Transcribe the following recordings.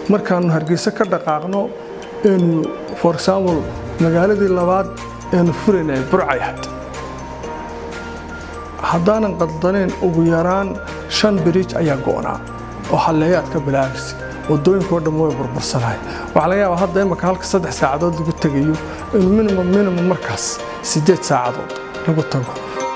markaannu hargeysa ka dhaqaaqno enu for example magaaladii labaad eenu furaynay burcay had haddaanan qaldanayn ugu yaraan shan biriij ayaa go'naa oo halleeyaad ka bilaabaysa waddooyinkao dhamma way burbursanahay waxaa laga yaabaa hadda imaka halka saddex saacadood lagu tegayo in minimum minimum markaas siddeed saacadood lagu tago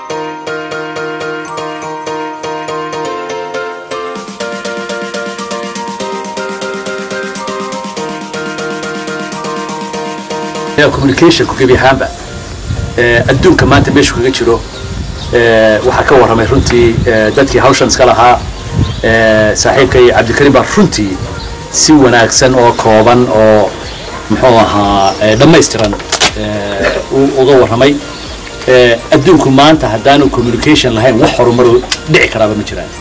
communicationku gebi ahaanba adduunka maanta meeshu kaga jiro waxaa ka warramay runtii dadkii hawshan iska lahaa saaxiibkay cabdikariim baa runtii si wanaagsan oo kooban oo muxuu ahaa dhammaystiran uga warramay adduunku maanta haddaanu communication lahayn wax horumar dhici karaaba ma jiraan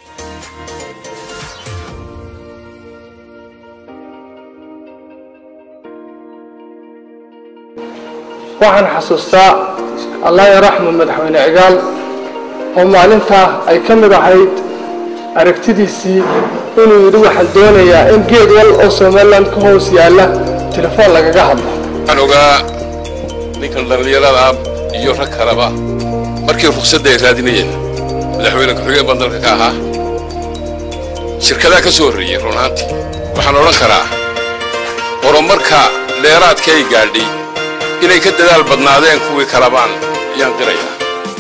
waxaan xasuustaa allah yaraxmu madaxweyne cigaal oo maalintaa ay ka mid ahayd aragtidiisii inuu yidhi waxaan doonayaa in geed wal oo somalilan ka hoos yaalla telefoon lagaga hadlo waxaan ogaa ninkan dhallinyarada ah iyo rag kaleba markii ruqsadda ay raadinayeen madaxweyne ku-xigeen baan dalka ka ahaa shirkadaa ka soo horreeyey run ahaantii waxaan odhan karaa horumarka dheeraadka ay gaadhay inay ka dadaal badnaadeen kuwii kalabaan ayaan qirayaa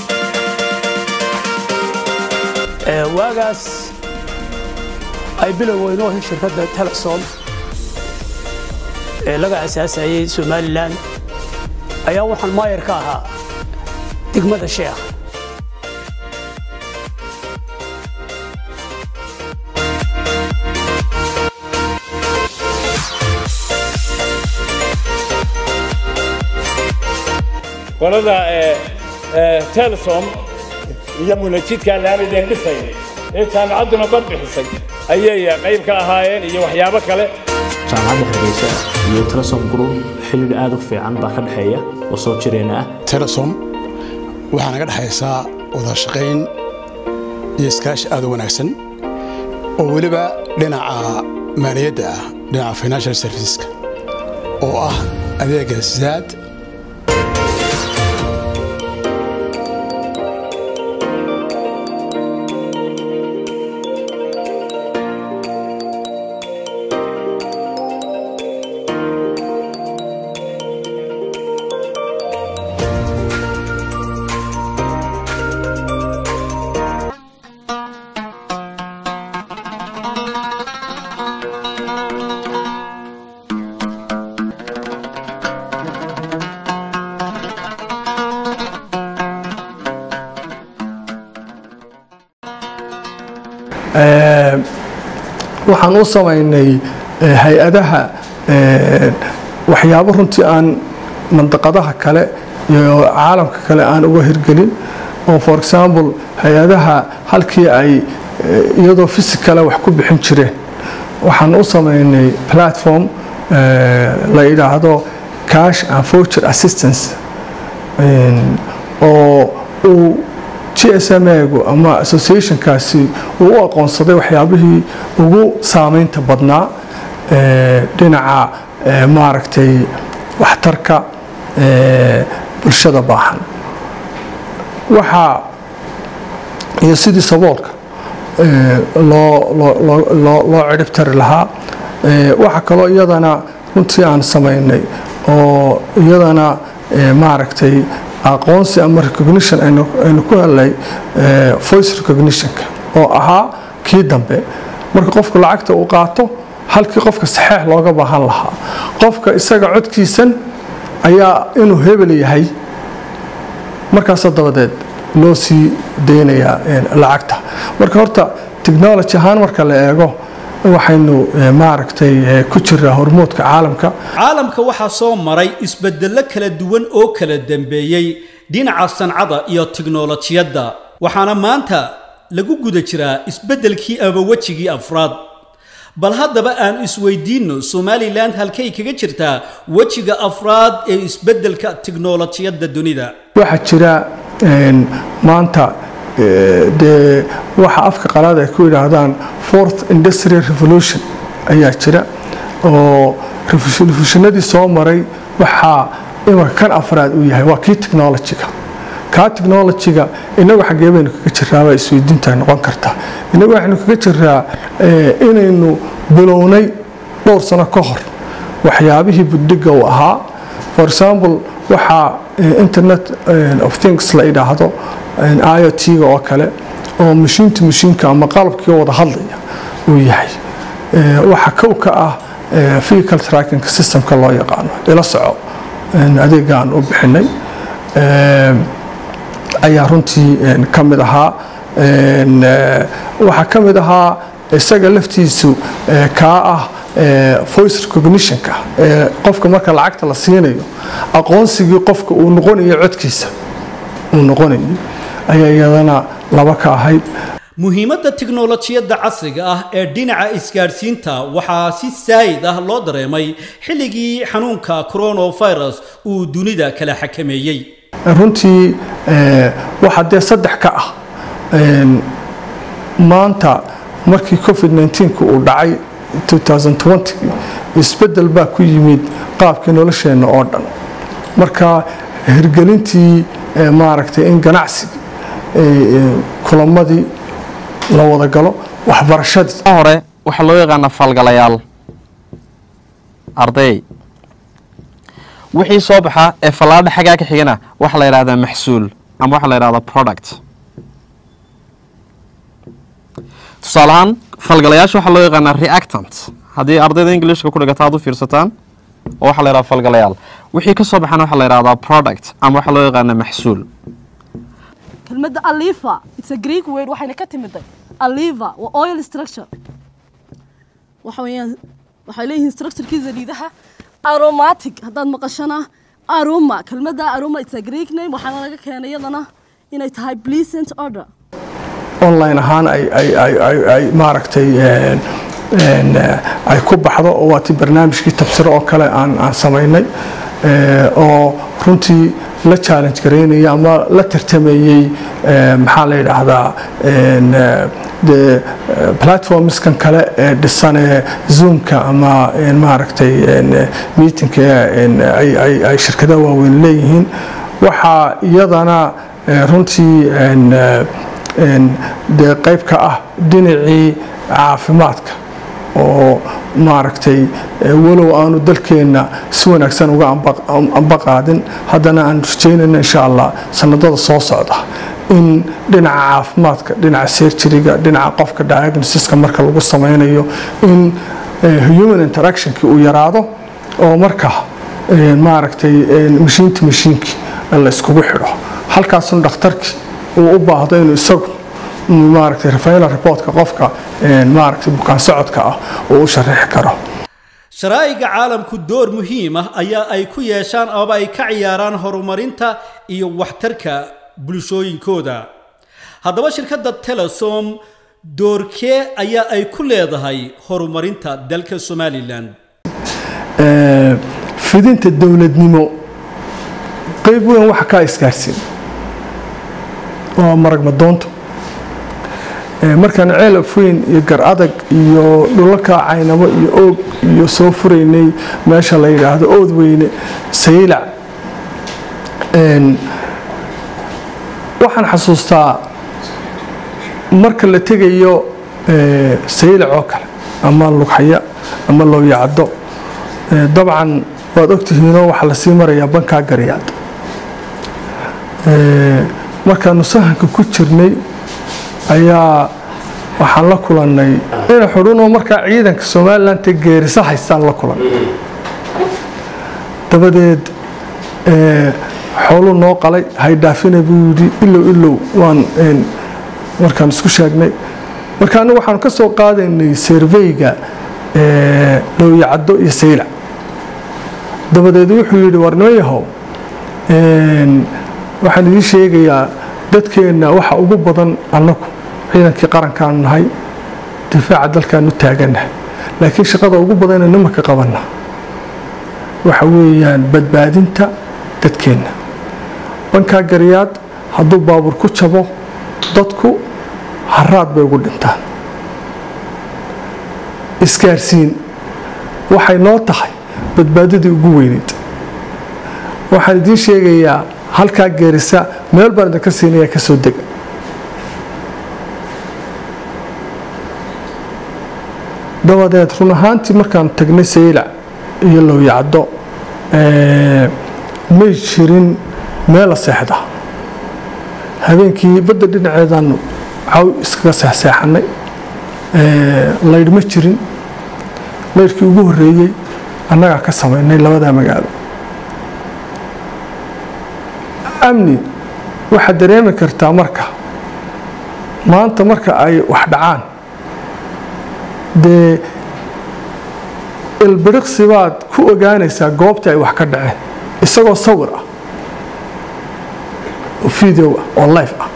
waagaas ay bilowgeyn oo shirkadda telesom ee laga asaasayey somalilan ayaa waxaan maayar ka ahaa degmada sheekh qolada telesom iyo munajidka laamideen dhisay ee jaamacadduna bad bixisay ayay qayb ka ahaayeen iyo waxyaabo kale jaamacadda hargeysa iyo telesom group xilliga aad u fiican baa ka dhexeeya oo soo jireena ah telesom waxaa naga dhexaysaa wada shaqayn iyo iskaashi aad u wanaagsan oo weliba dhinaca maaliyadda ah dhinaca financial serviceska oo ah adeega zaad waxaan u samaynay hay-adaha waxyaabo runtii aan mandaqadaha kale iyo caalamka kale aan uga hirgelin oo for example hay-adaha halkii ay iyadoo physicala wax ku bixin jireen waxaan u samaynay platform la yidhaahdo cash and voucher assistance oo uu gsmgu ama associationkaasi uu u aqoonsaday waxyaabihii ugu saamaynta badnaa dhinaca maaragtay waxtarka bulshada baahan waxaa iyo sidii saboolka loo cirib tari lahaa waxaa kaloo iyadana runtii aan samaynay oo iyadana maaragtay aqoonsi ama recognition aynu ku helnay voice recognitionka oo ahaa kii dambe marka qofku lacagta uu qaato halkii qofka saxeex looga baahan lahaa qofka isaga codkiisan ayaa inuu hebel yahay markaasoo dabadeed loo sii daynayaa lacagta marka horta technology ahaan marka la eego waxaynu maaragtay ku jiraa hormoodka caalamka caalamka waxaa soo maray isbedello kala duwan oo kala dambeeyey dhinaca sancada iyo tiknolojiyadda waxaana maanta lagu guda jiraa isbeddelkii ama wejigii afraad bal haddaba aan isweydiinno somalilan halkay kaga jirtaa wejiga afraad ee isbeddelka tiknolojiyadda dunida waxaa jira maanta dee waxa afka qalaad ay ku yidhaahdaan fourth industrial revolution ayaa jira oo refushinadii soo maray waxaa imanka kan afraad uu yahay waa kii technologyga kaa technologyga inagu xaggee baynu kaga jiraa waa isweydiinta noqon karta inagu waxaynu kaga jiraa inaynu bilownay dhowr sano ka hor waxyaabihii budhiga uu ahaa for example waxaa internet of things la idhaahdo iot-ga oo kale oo mashiinta mashiinka ama qalabkii wada hadlaya uu yahay waxa kow ka ah vehicle tracking systemka loo yaqaano ila soco adeegaan u bixinay ayaa runtii ka mid ahaa waxaa ka mid ahaa isaga laftiisu kaa ah voice recognitionka qofka marka lacagta la siinayo aqoonsigii qofka uu noqonayo codkiisa uu noqonayay ayaa iyadana laba ka ahayd muhiimadda tiknolojiyadda casriga ah ee dhinaca isgaadhsiinta waxaa si saayid ah loo dareemay xilligii xanuunka coronavirus uu dunida kala xakameeyey runtii waxaa dee saddex ka ah maanta markii covid 19 uu dhacay 2020 isbedel baa ku yimid qaabkii nolosheenna oo dhan marka hirgelintii maaragtay in ganacsigii kulamadii la wada galo waxbarashadii hore waxaa loo yaqaanaa falgalayaal arday wixii soo baxa ee fallaadha xaggaa ka xigana waxaa la yidhahdaa maxsuul ama waxaa la yidhahdaa product tusaale ahaan falgalayaasha waxaa loo yaqaanaa reactant haddii ardayda englishka ku dhigata aad u fiirsataan oo waxaa la yidhahdaa falgalayaal wixii ka soo baxana waxaa la yidhahdaa product ama waxaa loo yaqaanaa maxsuul kelmadda aliva it's a greek word waxayna ka timiday aliva waa oil structure waxa weeyaan waxay leeyihiin structurekiisa liidaha aromatic haddaad maqashana aroma kelmadda aroma it's a greek name waxaana laga keenay iyadana inay tahay pleasant order online ahaan ay ay ay ay ay maaragtay ay ku baxdo oo waa ti barnaamijkii tabsiro oo kale aan aan samaynay oo runtii la challenge garaynaya ama la tartamayey maxaa la yidhaahdaa de platformskan kale ee dhisan ee zoomka ama maaragtay meetingka ay shirkadaha waaweyn leeyihiin waxaa iyadana runtii dee qayb ka ah dhinacii caafimaadka oo maaragtay walow aanu dalkeenna si wanaagsan uga ambaqaadin haddana aan rajaynayna insha allah sanadada soo socda in dhinaca caafimaadka dhinaca serjariga dhinaca qofka diagnosiska marka lagu samaynayo in human interactionkii uu yaraado oo marka maaragtay mashiinta mashiinkii la iskugu xidho halkaasuna dhakhtarkii uu u baahdo inuu isagu maaragtay rafaela reportka qofka maaragtay bukaan socodka ah uu u sharaxi karo sharaa'iga caalamku door muhiim ah ayaa ay ku yeeshaan ama ay ka ciyaaraan horumarinta iyo waxtarka bulshooyinkooda haddaba shirkadda telesom doorkee ayaa ay ku leedahay horumarinta dalka somalilan fidinta dowladnimo qayb weyn waxa kaa isgaarsiin waa maragmadoonto markaan ceel afweyn iyo gar adag iyo dhulalka caynamo iyo oog iyo soo furaynay meesha la yidhaahdo ood weyne saylac waxaan xasuustaa marka la tegayo saylac oo kale ama lughaya ama looyacdo dabcan waad ogtihiinoo waxaa lasii marayaa bankaa garyaad markaanu sahanka ku jirnay ayaa waxaan la kulannay ina xudhunoo markaa ciidanka somalilandta geerisa haystaan la kulan dabadeed xooluu noo qalay haydhaafina buu yidhi ilow ilow waan markaan isku sheegnay marka anigu waxaanu ka soo qaadaynay serveyga looyacaddo iyo saylac dabadeed wuxuu yidhi warnimo yahow waxaan idiin sheegayaa dadkeenna waxa ugu badan annagu ciidankii qarankaanu nahay difaaca dalkaanu taagannahay laakiin shaqada ugu badan ee nimanka qabanna waxa weeyaan badbaadinta dadkeenna bankaa garyaad hadduu baabuur ku jabo dadku haraad bay ugu dhintaan isgaarsiin waxay noo tahay badbaadadii ugu weyneyd waxaan idiin sheegayaa halkaa geerisa meel baan idinka siinaya ka soo dega dabadeed run ahaantii markaan tagnay saylac iyo lowyacdo may jirin meela seexda habeenkii badda dhinaceedaanu caw iskaga seexseexanay laydh ma jirin laydhkii ugu horreeyey annagaa ka samaynay labadaa magaalo amni waxaad dareemi kartaa marka maanta marka ay wax dhacaan dee ilbiriqsi baad ku ogaanaysaa goobta ay wax ka dhaceen isagoo sawir ah oo video ah oo life ah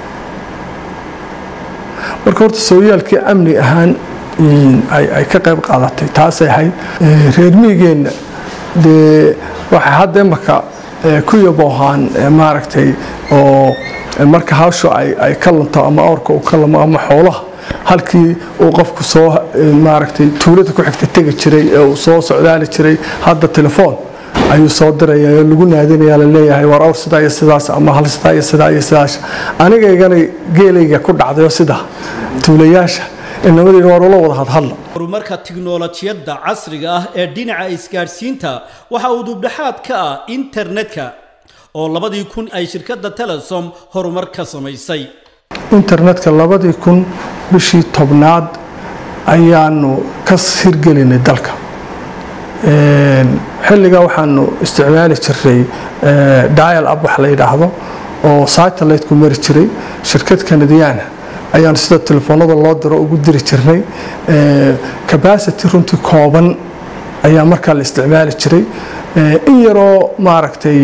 marka horta sooyaalkii amni ahaan ay ka qayb qaadatay taasay ahayd reer miigeenna dee waxay hadda imaka ku yaboohaan maaragtay oo marka hawshu ay ka lunto ama awrka uu ka lumo ama xoolaha halkii uu qofku soo maaragtay tuulada ku xigta tegi jiray ee uu soo socdaali jiray hadda telefoon ayuu soo diraya oo lagu naadinaya la leeyahay war awr sidaa iyo sidaas ama hal sidaa iyo sidaa iyo sidaas anigaygana geelayga ku dhacday oo sida tuulayaasha inamadayna war ula wada hadhadla horumarka tiknolojiyadda casriga ah ee dhinaca isgaadhsiinta waxa uu dubdhexaad ka ah internetka oo labadii kun ay shirkadda telesom horumar ka samaysay internetka labadii kun bishii tobnaad ayaanu ka hirgelinay dalka xilligaa waxaanu isticmaali jiray dial up wax la yidhaahdo oo satellite-ku mari jiray shirkad kanadiyaana ayaan sida telefoonada loo diro ugu diri jirnay capacity runtii kooban ayaa markaa la isticmaali jiray in yaroo maaragtay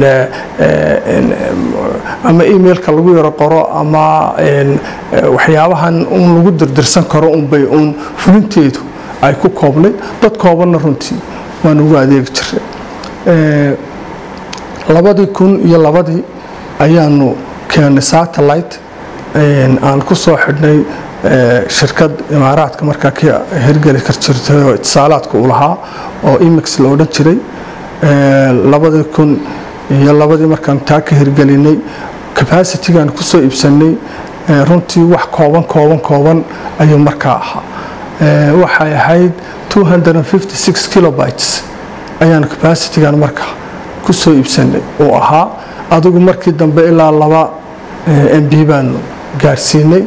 ama emailka lagu yaro qoro ama waxyaabahan un lagu dirdirsan karo unbay uun fulinteedu ay ku koobnay dad koobanna runtii waan ugu adeegi jiray labadii kun iyo labadii ayaanu keennay satellite aan ku soo xidhnay shirkad imaaraadka markaa ka hirgeli kar jirtay oo itisaalaadka uu lahaa oo imix la odhan jiray labadii kun iyo labadii markaan taa ka hirgelinay capacitigaan kusoo iibsanay runtii wax kooban kooban kooban ayuu markaa ahaa waxay ahayd 256 kilobytes ayaan capacitigan markaa kusoo iibsanay uu ahaa adigu markii dambe ilaa laba mb baanu gaarsiinay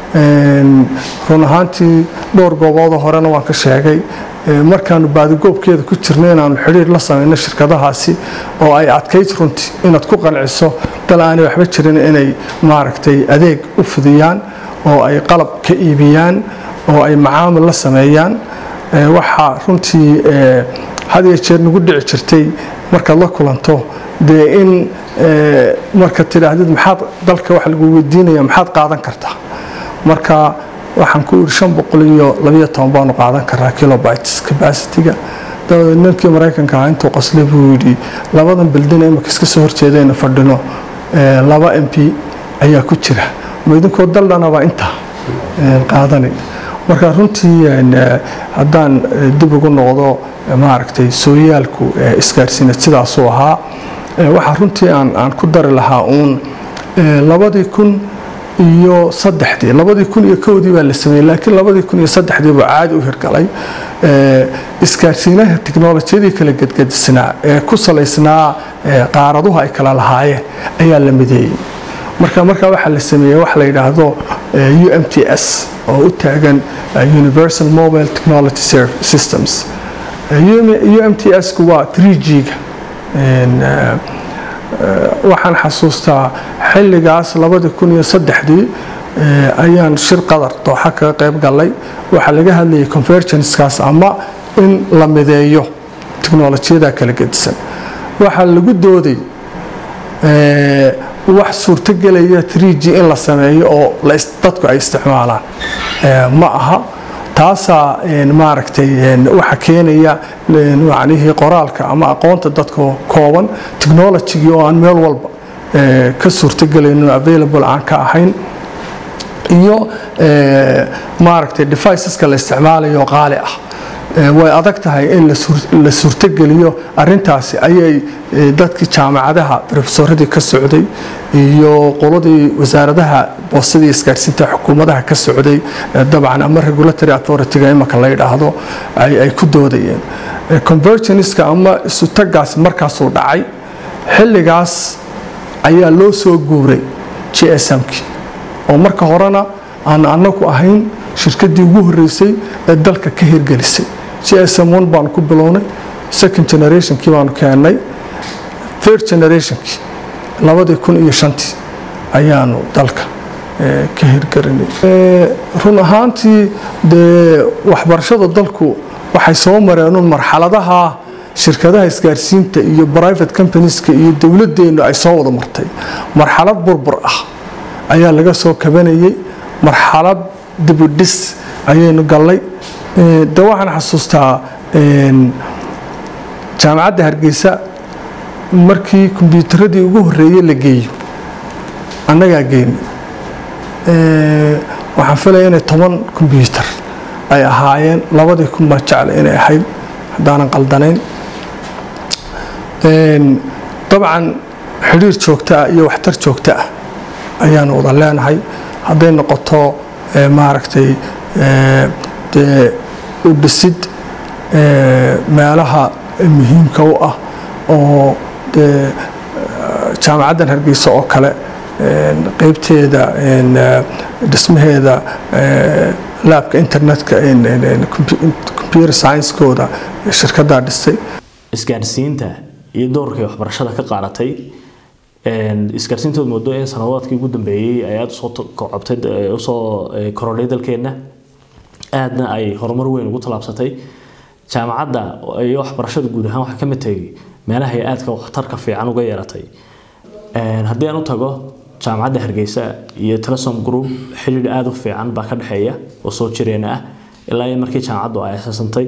run ahaantii dhowr gooboodoo horena waan ka sheegay markaanu baadigoobkeeda ku jirnay inaanu xidhiir la samayno shirkadahaasi oo ay adkayd runtii inaad ku qanciso dal aanay waxba jirin inay maaragtay adeeg u fidiyaan oo ay qalab ka iibiyaan oo ay macaamil la sameeyaan waxaa runtii had iyo jeer nagu dhici jirtay markaad la kulanto dee in marka tidhaahdid maxaad dalka wax lagu weydiinaya maxaad qaadan kartaa marka waxaan ku iri shan boqol iyo labiyo toban baanu qaadan karaa kilobytes capacity-ga dabadeed ninkii maraykanka ahaa intuu qoslay buu yidhi labadan bildina imika iska soo horjeedayna fadhino laba m p ayaa ku jira ma idinkoo daldhanaba intaa qaadanay marka runtii haddaan dib ugu noqdo maaragtay sooyaalku isgaarsiinad sidaasuu ahaa waxaa runtii aan ku dari lahaa uun labadii kun iyo saddexdii labadii kun iyo kowdii baa la sameeyey laakiin labadii kun iyo saddexdii buu caadi u hirgalay isgaarsiinaha tiknolojiyadii kala gedgedisnaa ee ku salaysnaa qaaraduhu ay kala lahaayeen ayaa la mideeyey marka markaa waxaa la sameeyey wax la yidhaahdo u m t s oo u taagan universal mobile technology systems u m t s-ku waa 3 g-ga waxaan xasuustaa xilligaas labadii kun iyo saddexdii ayaan shir qadar dooxa kaga qayb galay waxaa laga hadlayay convergenskaas ama in la mideeyo tiknolojiyada kala gedisan waxaa lagu dooday wax suurtogelaya 3 g in la sameeyo oo dadku ay isticmaalaan ma aha taasaa maaragtay waxa keenaya macnihii qoraalka ama aqoonta dadka kooban technologigii oo aan meel walba ka suurtogelayno available aan ka ahayn iyo maaragtay deviceska la isticmaalayo qaali ah way adag tahay in la suurtogeliyo arintaasi ayay dadkii jaamacadaha rofesoradii ka socday iyo qoladii wasaaradaha boostadii isgaadhsiinta xukuumadaha ka socday dabcan ama regulatory authority-ga imaka la yidhaahdo ay ku doodayeen convergeniska ama isutagaasi markaasuu dhacay xilligaas ayaa loo soo guuray j s m-kii oo marka horena aan anagu ahayn shirkadii ugu horeysay ee dalka ka hirgelisay j s m one baanu ku bilownay second generationkii baanu keennay third generationkii labadii kun iyo shantii ayaanu dalka ka hirgelinay run ahaantii dee waxbarashada dalku waxay soo mareenun marxaladaha shirkadaha isgaarsiinta iyo private companieska iyo dowladeennu ay soo wada martay marxalad burbur ah ayaa laga soo kabanayay marxalad dibudhis ayaynu gallay de waxaan xasuustaa jaamacadda hargeysa markii kombyuutaradii ugu horeeyey la geeyo annagaa geeni waxaan filaya inay toban kombyuutar ay ahaayeen labadii kun baa jecla inay ahayd haddaanan qaldanayn dabcan xidhiir joogto ah iyo waxtar joogto ah ayaanu wada leenahay hadday noqoto maaragtay dee u dhisid meelaha muhiimka u ah oo dee jaamacaddan hargeysa oo kale qeybteeda dhismaheeda laabka internetka computer science-kooda shirkaddaa dhistay isgaadhsiinta iyo doorkay waxbarashada ka qaadatay isgaarsiintooda moodo in sanadoodkii ugu dambeeyey ay aada usoo kocobtay usoo korodhay dalkeenna aadna ay horumar weyn ugu tallaabsatay jaamacadda iyo waxbarashada guud ahaan waxaa ka mid tahay meelaha ay aadka waxtarka fiican uga yeelatay haddii aan u tago jaamacadda hargeysa iyo telesom group xidhiidh aada u fiican baa ka dhexeeya oo soo jireen ah ilaa iyo markii jaamacaddu ay asaasantay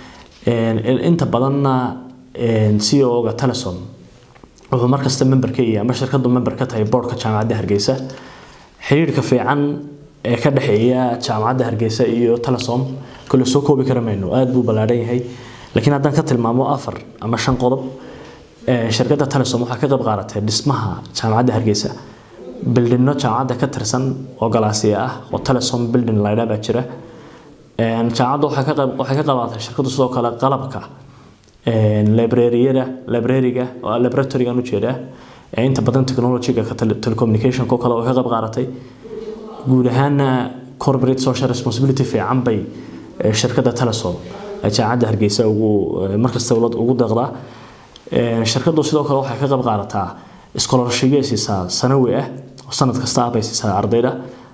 inta badanna c o ga telesom wuxuu markasta member ka yahay ama shirkadu member ka tahay boardka jaamacadda hargeysa xiriirka fiican ee ka dhexeeya jaamacadda hargeysa iyo telesom kole soo koobi kara mayno aada buu ballaadhan yahay laakiin haddaan ka tilmaamo afar ama shan qodob shirkadda telesom waxaa ka qayb qaadatay dhismaha jaamacadda hargeysa bildhinno jaamacadda ka tirsan oo galaasiya ah oo telesom bildin laydhaa baa jira jaamacadda waxay ka qayb waxay ka qayb qaadatay shirkaddu sidoo kale qalabka librariyada librariga oo laboratorygan ujeedaa ee inta badan technologyga telecommunication oo kale oo ka qayb qaadatay guud ahaana corporate social responsibility fiican bay shirkadda telesom jaamacadda hargeysa ugu markasta ugu deeqdaa shirkaddu sidoo kale waxay ka qayb qaadataa scholarshipyo siisaa sanawi ah oo sanad kasta ah bay siisaa ardayda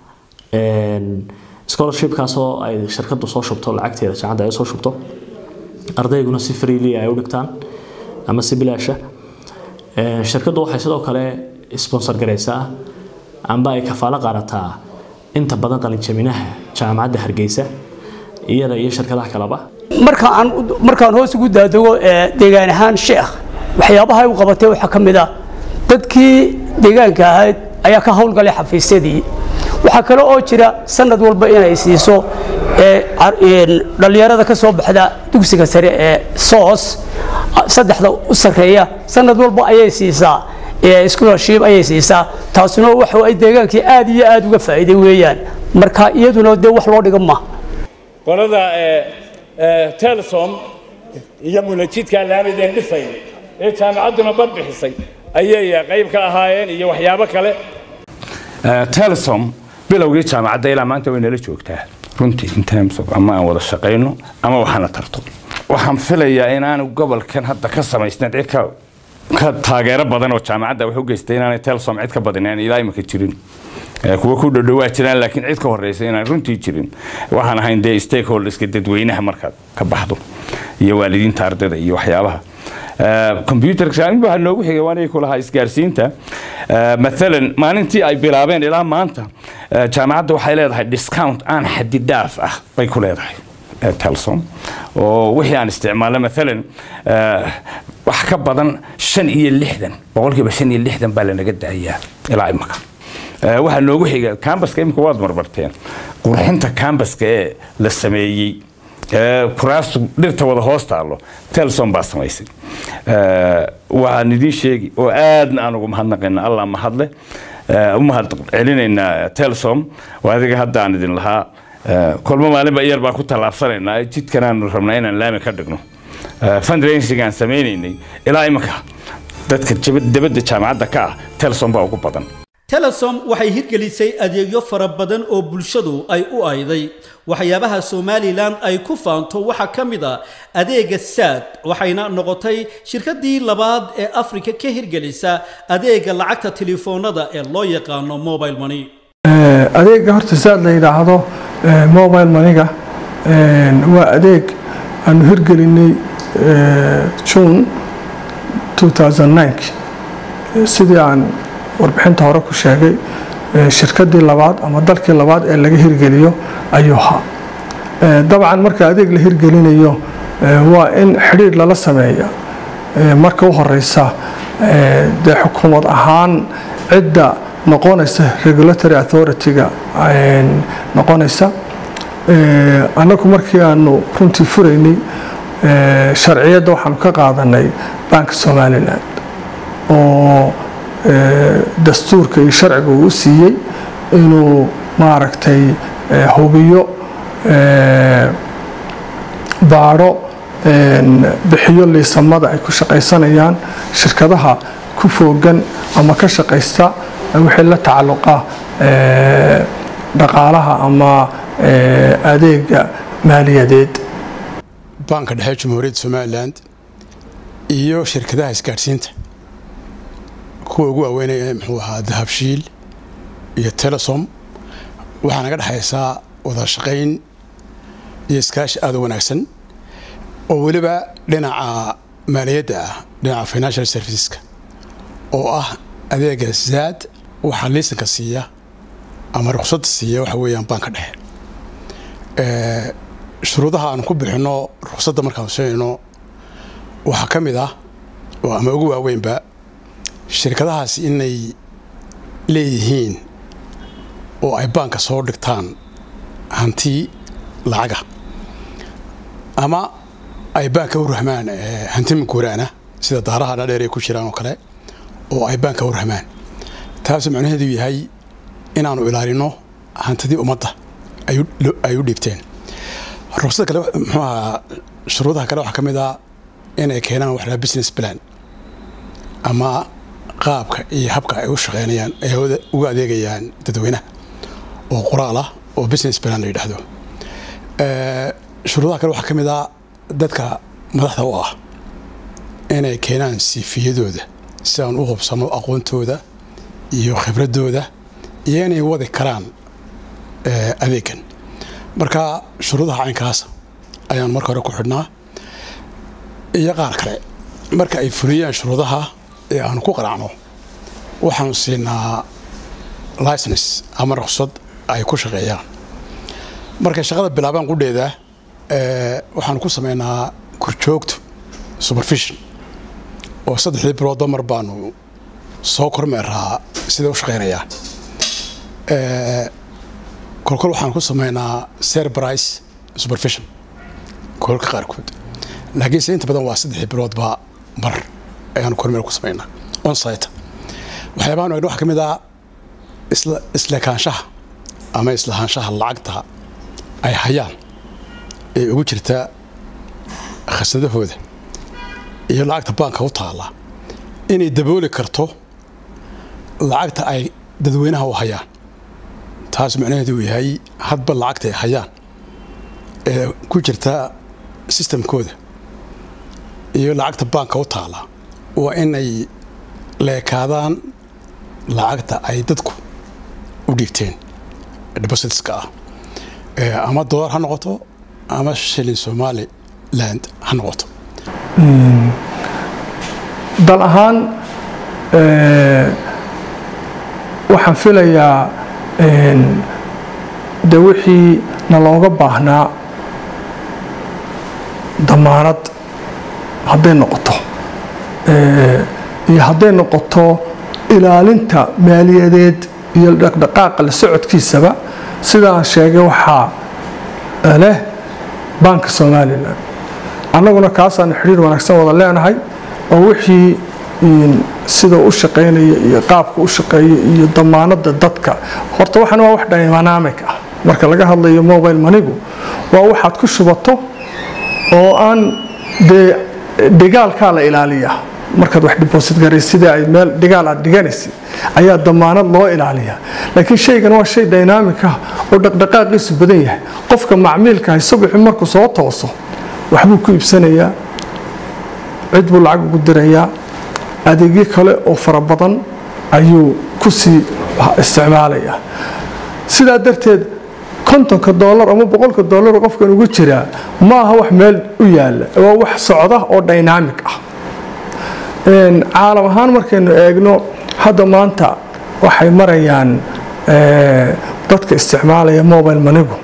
scholarshipkaasoo ay shirkaddu soo shubto lacagteeda jaamacadda ay soo shubto ardayguna si freely ay u dhigtaan ama si bilaasha shirkaddu waxay sidoo kale sponsor garaysaa amba ay kafaalo qaadataa inta badan qalinjaminaha jaamacadda hargeysa iyada iyo shirkadaha kaleba markaan markaan hoos ugu daadego deegaan ahaan sheekh waxyaabaha ay u qabatay waxaa ka mid ah dadkii deegaanka ahayd ayaa ka howlgalay xafiisyadii waxaa kale oo jira sanad walba inay siiso dhallinyarada ka soo baxda dugsiga sare ee soos saddexda u sarreeya sanad walba ayay siisaa scholarship ayay siisaa taasuna waxa ay deegaankii aad iyo aad uga faa'iiday weeyaan marka iyaduna dee wax loo dhiga ma qolada telesom iyo munajidka laamideen dhisay ee jaamacadduna bad bixisay ayay qayb ka ahaayeen iyo waxyaabo kale telesom bilowgii jaamacadda ilaa maanta way nala joogtaa runtii in terms of ama aan wada shaqayno ama waxaana tarto waxaan filayaa inaanu gobolkan hadda ka samaysnayn cid ka ka taageero badan oo jaamacadda wax u geystay inaanay telesom cid ka badineen ilaa imika jirin kuwa ku dhowdhowaa jiraan laakiin cid ka horeysa inaan runtii jirin waxaan ahayn dee stakeholderska dadweynaha markaad ka baxdo iyo waalidiinta ardayda iyo waxyaabaha computerka waxaa noogu xigay waan ku lahaa isgaarsiinta maalan maalintii ay bilaabeen ilaa maanta jaamacadda waxay leedahay discount aan xadidaaf ah bay ku leedahay telsom oo wixii aan isticmaalno maalan wax ka badan shan iyo lixdan boqolkiiba shan iyo lixdan baa lanaga daayaa ilaa imaka waxaa noogu xiga cambaska imika waad marmarteen qurxinta cambaska ee la sameeyey ee kuraastu dhirta wada hoos taallo telson baa samaysay Ee, waxaan idiin sheegi oo aadna aan ugu mahadnaqayna allah mahadle Ee, u mahad celinaynaa telsom oo adiga hadda aan idin lahaa ee, kolmo maalinba iyar baan ku tallaabsanaynaa jidkanaanu rabnaa inaan laami ka dhigno Ee, fundraising aan sameynaynay ilaa imika dadka jaba- dibadda jaamacadda ka ah telsom baa ugu badan telesom waxay hirgelisay adeegyo fara badan oo bulshadu ay u ayday waxyaabaha somalilan ay ku faanto waxaa ka mid a adeega saad waxayna noqotay shirkadii labaad ee afrika ka hirgelisa adeega lacagta telefoonada ee loo yaqaano mobile money Ee, adeega horta saad la yidhaahdo ee, mobile maniga een, waa adeeg aanu hirgelinay ee, june 2009 Ee, sidii aan warbixinta hore ku sheegay ee, shirkadii labaad ama dalkii labaad ee laga hirgeliyo ayuu ahaa Ee, dabcan marka adeeg la hirgelinayo ee, waa in xidhiidh lala sameeya Ee, marka u horeysa ee, dee xukuumad ahaan cidda noqonaysa regulatory authority-ga een, noqonaysa Ee, annagu markii aanu runtii furaynay ee, sharciyadda waxaanu ka qaadanay banka somaliland oo ee, dastuurka iyo sharciga uu u siiyey inuu maaragtay ee, hubiyo ee, baadho een, bixiyo liisamada ay ku shaqaysanayaan shirkadaha ku foogan ama ka shaqaysta wixii la tacalluqa ee, dhaqaalaha ama ee, adeega maaliyadeed baanka dhexe jamhuuriyadda somaliland iyo shirkadaha isgaadhsiinta kuwa ugu waaweynaya muxuu ahaa dahabshiil iyo telesom waxaa naga dhexaysaa wada shaqayn iyo iskaashi aada u wanaagsan oo weliba dhinaca maaliyadda ah dhinaca financial serviceska oo ah adeega zaad waxaa liisanka siiya ama ruqsadda siiya waxa weeyaan baanka dhexe Ee, shuruudaha aan ku bixinno ruqsadda markaan siinayno waxaa ka mid ah oo ama ugu waaweynba shirkadahaas inay leeyihiin oo ay baanka soo dhigtaan hanti lacaga ama ay baanka u rahmaan ee, hanti maguuraana sida daaraha dhaadheer ay ku jiraan oo kale oo ay baanka u rahmaan taasoo macnaheedu yahay inaanu ilaalino hantidii ummadda ay u- ay u dhiibteen ruqsada kale muxuu ahaa shuruudaha kale waxaa ka mid ah inay keenaan wax la business plan ama qaabka iyo habka ay u shaqeynayaan ay uga- uga adeegayaan dadweynaha oo qoraal ah oo business plan la yidhaahdo Ee, shuruudaha kale waxaa ka mid ah dadka madaxda u ah inay keenaan siifiyadooda si aan u hubsano aqoontooda iyo khibradooda iyo inay wadi karaan ee, adeegan marka shuruudaha caynkaas ayaan marka hore ku xidhnaa iyo qaar kale marka ay fuliyaan shuruudaha ee aanu ku qanacno waxaanu siinaa license ama ruqsad ay ku shaqeeyaan markay shaqada bilaabaan qudheeda ee, waxaanu ku sameynaa korjoogto supervision oo saddexdii biloodba mar baanu soo kormeeraa sida u shaqeynayaan Ee, kolkol waxaan ku sameynaa serbrice supervision kolka qaarkood laakiinse inta badan waa saddexdii biloodba mar ayaanu kormeer ku sameynaa on site waxyaabahan eegna waxaa ka mid ah isla islekaanshaha ama islahaanshaha lacagta ay hayaan ee ugu jirta khasnadahooda iyo lacagta baanka u taala inay dabooli karto lacagta ay dadweynaha u hayaan taas macnaheedu uu yahay hadba lacagta ay hayaan ee ku jirta sistamkooda iyo lacagta baanka u taala waa inay leekaadaan lacagta ay dadku u dhiibteen depositska ah Ee, ama dolar ha noqoto ama shilin somaliland ha noqoto dal ahaan ee, waxaan filayaa een, de wixii na looga baahnaa damaanad hadday noqoto ee, iyo hadday noqoto ilaalinta maaliyadeed iyo dhaqdhaqaaqa la socodkiisaba sida aan sheegay waxaa leh baanka somalilan annaguna kaasaan xidhiir wanaagsan wada leenahay oo wixii sida u shaqaynaya iyo qaabka u shaqeeya iyo damaanada dadka horta waxan waa wax dynamic ah marka laga hadlayo mobile manigu waa waxaad ku shubato oo aan dee dhigaalkaa la ilaaliyaa markaad wax deposit garaysid sida ay meel dhigaal aad dhiganaysid ayaa damaanad loo ilaaliyaa laakiin shaygan waa shay dynamic ah oo dhaqdhaqaaqiisu badan yahay qofka macmiilkahay subaxi markuu soo tooso waxbuu ku iibsanayaa cid buu lacag ugu dirayaa adeegyo kale oo fara badan ayuu ku sii isticmaalayaa sidaa darteed kontonka doolar ama boqolka doolar qofkan ugu jiraa ma aha wax meel u yaala waa wax socda oo dynamic ah caalam ahaan markaynu eegno hadda maanta waxay marayaan dadka isticmaalaya mobile manigu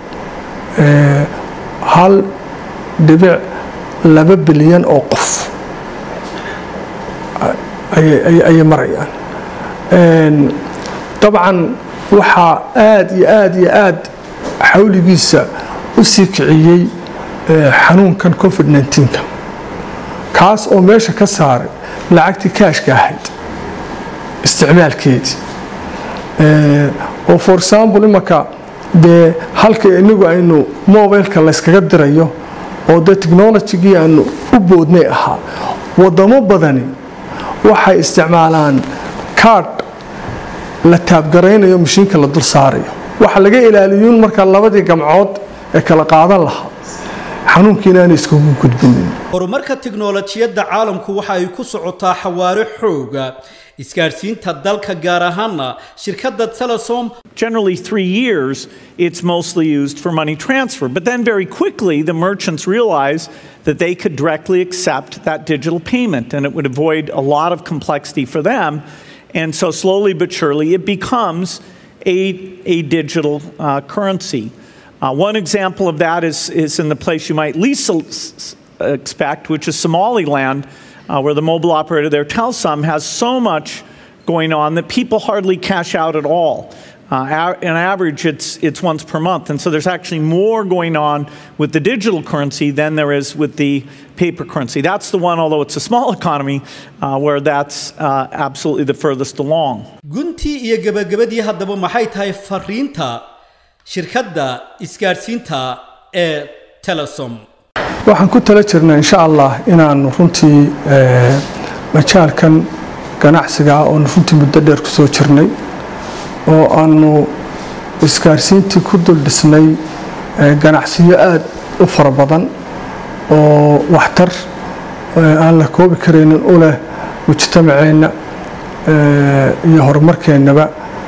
hal dhibic laba bilyan oo qof ayay marayaan dabcan waxaa aad iyo aad iyo aad xawligiisa u sii kiciyey xanuunkan covid 19ka kaas oo meesha ka saaray lacagtii kaashka ahayd isticmaalkeedii oo for example imanka dee halka inagu aynu mobileka layskaga dirayo oo dee technologigii aanu u boodnay ahaa wadamo badani waxay isticmaalaan kaadh la taabgaraynayo mashiinka la dul saarayo waxa laga ilaaliyuun markaa labadii gamcood ee kala qaadan lahaa xanuunkiina aanay iskugu gudbinin horumarka tiknoolajiyadda caalamku waxa ay ku socotaa xawaare xooga isgaadhsiinta dalka gaar ahaana shirkadda telesom Generally, three years, it's mostly used for money transfer. But then, very quickly, the merchants realized that they could directly accept that digital payment and it would avoid a lot of complexity for them. And so, slowly but surely, it becomes a, a digital uh, currency. Uh, one example of that is, is in the place you might least s- expect, which is Somaliland, uh, where the mobile operator there, Telsom, has so much going on that people hardly cash out at all. Uh, on average, it's, it's once per month. And so there's actually more going on with the digital currency than there is with the paper currency. That's the one, although it's a small economy, uh, where that's uh, absolutely the furthest along. guntii iyo gebagabadii haddaba maxay tahay fariinta shirkadda isgaadhsiinta ee telesom waxaan ku tala jirnaa insha allah inaanu runtii majaalkan ganacsiga ah oonu runtii muddo dheer ku soo jirnay oo aanu isgaarsiintii ku dul dhisnay ganacsiyo aad u fara badan oo waxtar aan la koobi karaynin u leh mujtamaceenna iyo horumarkeennaba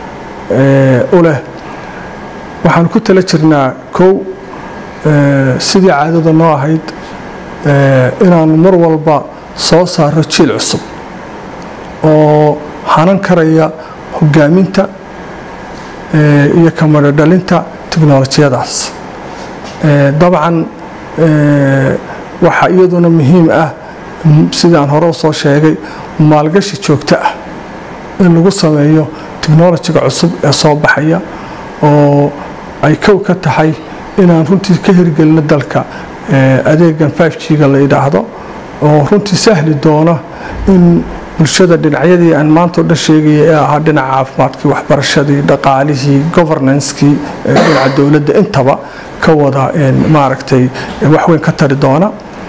u leh waxaan ku tala jirnaa kow sidii caadada noo ahayd inaanu mar walba soo saaro jiil cusub oo hanan karaya hogaaminta iyo kamadho dhalinta tiknolojiyadaas dabcan waxaa iyaduna muhiim ah sidaan hore u soo sheegay maalgashi joogto ah in lagu sameeyo tiknolojiga cusub ee soo baxaya oo ay kow ka tahay inaan runtii ka hirgelino dalka adeegan 5g-ga la yidhaahdo oo runtii sahli doona in bulshada dhinacyadii aan maanta o dhan sheegaya ee ahaa dhinaca caafimaadkii waxbarashadii dhaqaalihii governancekii dhinaca dowladda intaba ka wada maaragtay waxweyn ka tari doona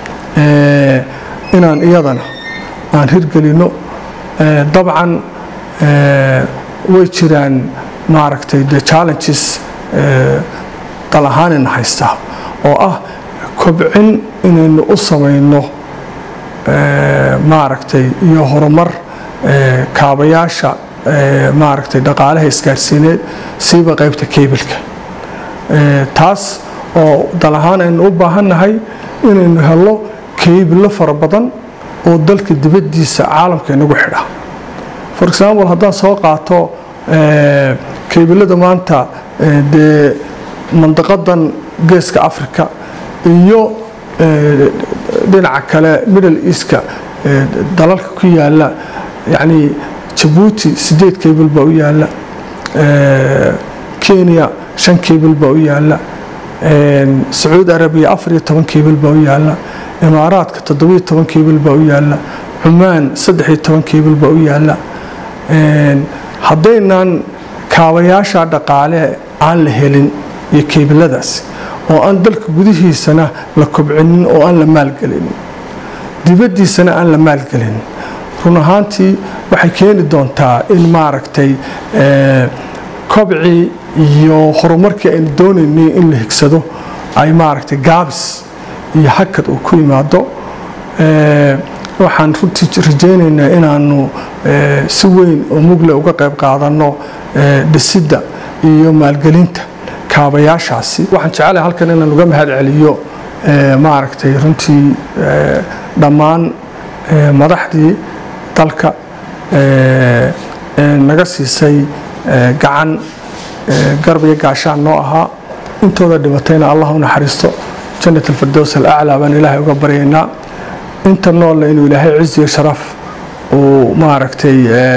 inaan iyadana aan hirgelino dabcan way jiraan maaragtay the challenges dal ahaanina haysta oo ah kobcin inaynu u samayno maaragtay iyo horumar kaabayaasha maaragtay dhaqaalaha isgaarsiineed siiba qaybta kebilka taas oo dal ahaan aynu u baahannahay inaynu helo keybilo fara badan oo dalka dibaddiisa caalamka inagu xidha for example haddaan soo qaato keybilada maanta dee mandaqadan geeska africa iyo dhinaca kale middle eastka dalalka ku yaala yani jabuuti sideed keybil baa u yaala kenya shan keybil baa u yaala sacuudi arabiya afar iyo toban kiibil baa u yaalla imaaraadka toddobiyo toban kiibil baa u yaalla cumaan saddex iyo toban kiibil baa u yaalla haddaynan kaabayaasha dhaqaale aan la helin iyo kiibiladaas oo aan dalka gudihiisana la kobcinin oo aan la maalgelinin dibaddiisana aan la maalgelinin run ahaantii waxay keeni doontaa in maaragtay kobcii iyo horumarkii aynu doonaynay in la higsado ay maaragtay gaabis iyo hakad uu ku yimaado waxaan runtii rajaynaynaa inaanu si weyn oo mugle uga qayb qaadanno dhisidda iyo maalgelinta kaabayaashaasi waxaan jecelahay halkan inaan uga mahad celiyo maaragtay runtii dhammaan madaxdii dalka naga siisay gacan garab iyo gaashaan noo ahaa intooda dhimatayna allah u naxariisto jannat alfirdows alaclaa baan ilaahay uga baryaynaa inta noolle inuu ilaahay ciz iyo sharaf uu maaragtay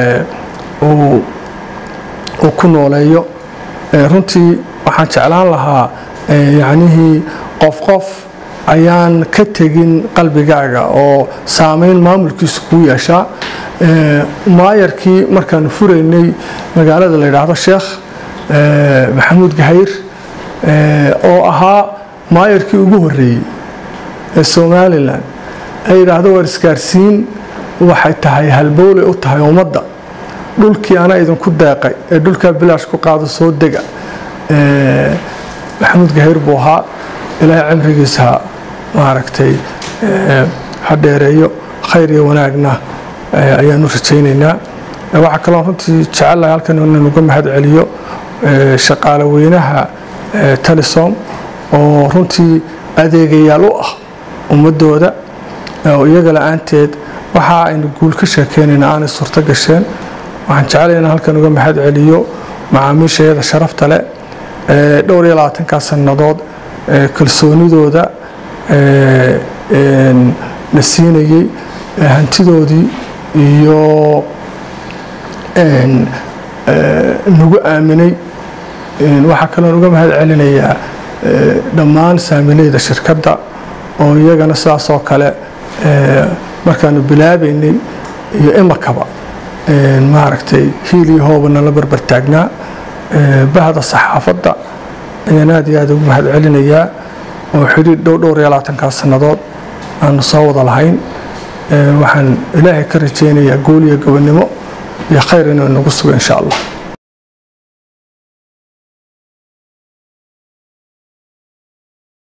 uu ku nooleeyo runtii waxaan jeclaan lahaa yacnihii qof qof ayaan ka tegin qalbigaaga oo saameyn maamulkiisu kuu yeeshaa maayarkii markaanu furaynay magaalada la yidhaahdo sheekh maxamuud gahayr oo ahaa maayarkii ugu horreeyey ee somalilan ay yidhaahdo waar isgaarsiin waxay tahay halbowley u tahay ummadda dhulkii ana idinku deeqay ee dhulkaa bilaash ku qaado soo dega maxamuud gahayr buu ahaa ilaahay cimrigiisa maaragtay ha dheereeyo khayr iyo wanaagna ayaanu rajaynaynaa waxaa kaloo runtii jecelahay halkan inaan uga mahad celiyo shaqaale weynaha talisom oo runtii adeegayaal u ah ummadooda oo iyaga la-aanteed waxa aynu guul ka sheekeynayna aanay suurto gasheen waxaan jeclay inaan halkan uga mahad celiyo macaamiishayada sharafta leh dhowr iyo labaatankaa sannadood kalsoonidooda na siinayey hantidoodii iyo nagu aaminay waxaa kaloon uga mahad celinayaa dhammaan saamileyda shirkadda oo iyagana sidaas oo kale markaanu bilaabaynay iyo imakaba maaragtay hiil iyo hoobana la barbar taagnaa bahda saxaafadda ayaan aad iyo aad ugu mahad celinayaa oo xidhiir dhow dhowr iyo labaatankaa sannadood aanu soo wada lahayn waxaan ilaahay ka rajaynayaa guul iyo gobonnimo iyo khayr inuu nagu sugo insha allah